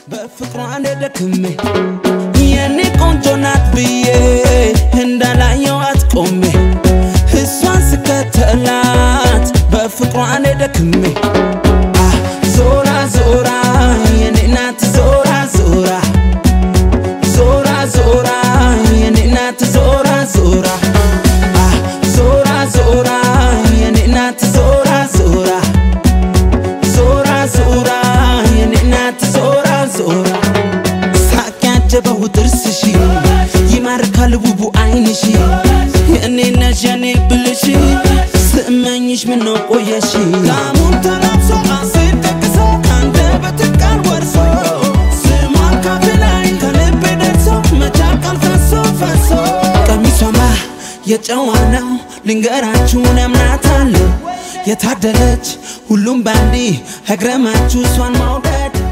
በፍቅሯ ደክሜ የኔ ቆንጆ ናት ብዬ እንዳላየዋት ቆሜ እሷን ስከተላት በፍቅሯ ደክሜ አ ዞራ ዞራ የኔ ናት ዞራ ዞራ ዞራ ዞራ የኔ ናት ዞራ ዞራ አ ዞራ ዞራ የኔ ናት ዞራ ዞራ ዞራ ዞራ የኔ ናት ዞራ ዞራ ሳቅ ያጀበው ጥርስሽ ይማርካል ውቡ አይንሽ የኔ ነሽ የኔ ብልሽ ስመኝሽ ምነው ቆየሽ ላሙን ተላብሶ አሴር ደግሶ ከአንደበት ቃል ወርሶ ስሟን ካፌ ላይ ከልቤ ደርሶ መቻቃል ፈሶ ፈሶ ቀሚሷማ የጨዋ ነው ልንገራችሁን ያምናታለሁ የታደለች ሁሉም ባንዲ እግረማችሁ እሷን ማውደድ